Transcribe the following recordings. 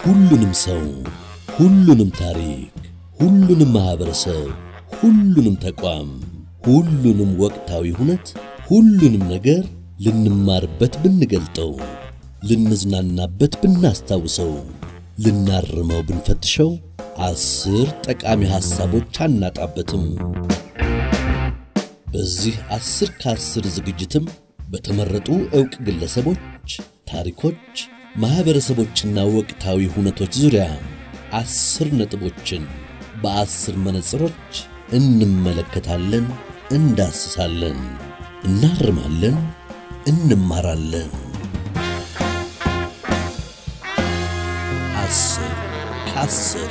ሁሉንም ሰው፣ ሁሉንም ታሪክ፣ ሁሉንም ማኅበረሰብ፣ ሁሉንም ተቋም፣ ሁሉንም ወቅታዊ ሁነት፣ ሁሉንም ነገር ልንማርበት ብንገልጠው፣ ልንዝናናበት ብናስታውሰው፣ ልናርመው ብንፈትሸው አስር ጠቃሚ ሐሳቦች አናጣበትም። በዚህ አስር ከአስር ዝግጅትም በተመረጡ ዕውቅ ግለሰቦች፣ ታሪኮች፣ ማኅበረሰቦችና ወቅታዊ ሁነቶች ዙሪያ አስር ነጥቦችን በአስር መነጽሮች እንመለከታለን፣ እንዳስሳለን፣ እናርማለን፣ እንማራለን። አስር ከአስር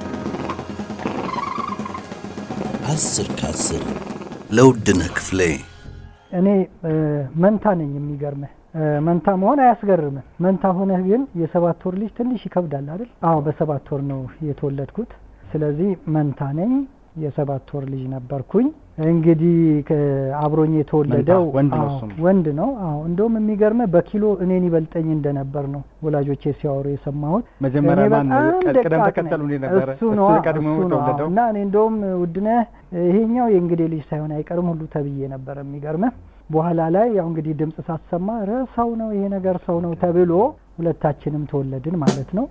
አስር ከአስር ለውድነህ ክፍሌ እኔ መንታ ነኝ። የሚገርምህ መንታ መሆን አያስገርምም። መንታ ሆነህ ግን የሰባት ወር ልጅ ትንሽ ይከብዳል አይደል? አዎ በሰባት ወር ነው የተወለድኩት። ስለዚህ መንታ ነኝ። የሰባት ወር ልጅ ነበርኩኝ። እንግዲህ አብሮኝ የተወለደው መንታ ወንድ ነው አዎ፣ እሱም? ወንድ ነው። አዎ እንደውም የሚገርምህ በኪሎ እኔን ይበልጠኝ እንደነበር ነው ወላጆቼ ሲያወሩ የሰማሁት። መጀመሪያ እኔ ማን በጣም ቀ- ቅደም ደቃቅ ተከተሉ ነኝ። እንዴት ነበረ? እሱ ነው እሱ ቀድሞ እሱ ነው የተወለደው? እና እኔ እንደውም ውድነህ ይሄኛው የእንግዴ ልጅ ሳይሆን አይቀርም ሁሉ ተብዬ ነበር። የሚገርምህ በኋላ ላይ ያው እንግዲህ ድምፅ ሳሰማ ረ ሰው ነው ይሄ ነገር ሰው ነው ተብሎ ሁለታችንም ተወለድን ማለት ነው።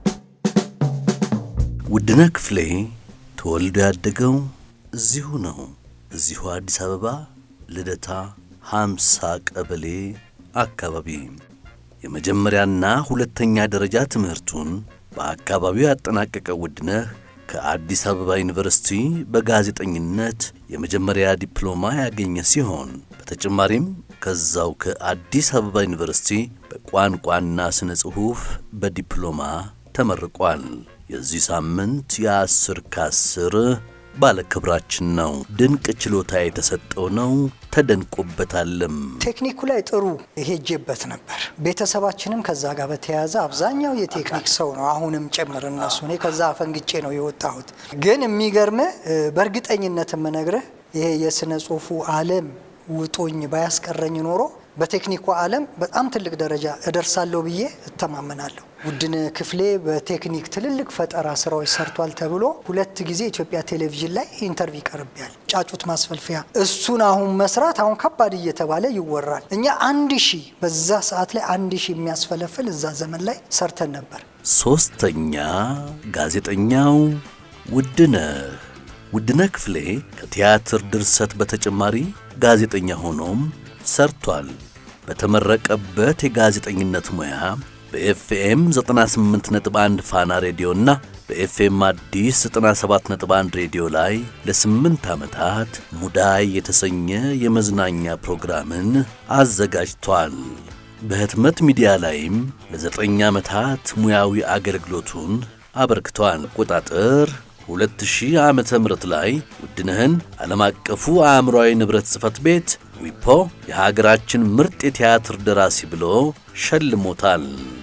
ውድነህ ክፍሌ ተወልዶ ያደገው እዚሁ ነው። እዚሁ አዲስ አበባ ልደታ ሃምሳ ቀበሌ አካባቢ የመጀመሪያና ሁለተኛ ደረጃ ትምህርቱን በአካባቢው ያጠናቀቀው ውድነህ ከአዲስ አበባ ዩኒቨርሲቲ በጋዜጠኝነት የመጀመሪያ ዲፕሎማ ያገኘ ሲሆን በተጨማሪም ከዛው ከአዲስ አበባ ዩኒቨርሲቲ በቋንቋና ስነ ጽሑፍ በዲፕሎማ ተመርቋል። የዚህ ሳምንት የአስር ከአስር ባለክብራችን ነው። ድንቅ ችሎታ የተሰጠው ነው። ተደንቆበታልም። ቴክኒኩ ላይ ጥሩ ሄጄበት ነበር። ቤተሰባችንም ከዛ ጋር በተያያዘ አብዛኛው የቴክኒክ ሰው ነው፣ አሁንም ጭምር እነሱ። እኔ ከዛ አፈንግጬ ነው የወጣሁት። ግን የሚገርምህ በእርግጠኝነት የምነግርህ ይሄ የስነ ጽሁፉ ዓለም ውጦኝ ባያስቀረኝ ኖሮ በቴክኒኩ ዓለም በጣም ትልቅ ደረጃ እደርሳለሁ ብዬ እተማመናለሁ። ውድነህ ክፍሌ በቴክኒክ ትልልቅ ፈጠራ ስራዎች ሰርቷል ተብሎ ሁለት ጊዜ ኢትዮጵያ ቴሌቪዥን ላይ ኢንተርቪው ይቀርብያል። ጫጩት ማስፈልፈያ እሱን አሁን መስራት አሁን ከባድ እየተባለ ይወራል። እኛ አንድ ሺህ በዛ ሰዓት ላይ አንድ ሺህ የሚያስፈለፍል እዛ ዘመን ላይ ሰርተን ነበር። ሦስተኛ ጋዜጠኛው ውድነህ ውድነህ ክፍሌ ከቲያትር ድርሰት በተጨማሪ ጋዜጠኛ ሆኖም ሰርቷል። በተመረቀበት የጋዜጠኝነት ሙያ በኤፍኤም 98.1 ፋና ሬዲዮና በኤፍኤም አዲስ 97.1 ሬዲዮ ላይ ለስምንት ዓመታት ሙዳይ የተሰኘ የመዝናኛ ፕሮግራምን አዘጋጅቷል። በህትመት ሚዲያ ላይም ለዘጠኝ ዓመታት ሙያዊ አገልግሎቱን አበርክቷል። አቆጣጠር 2000 ዓመተ ምህረት ላይ ውድነህን ዓለም አቀፉ አእምሯዊ ንብረት ጽሕፈት ቤት ዊፖ የሀገራችን ምርጥ የቲያትር ደራሲ ብሎ ሸልሞታል።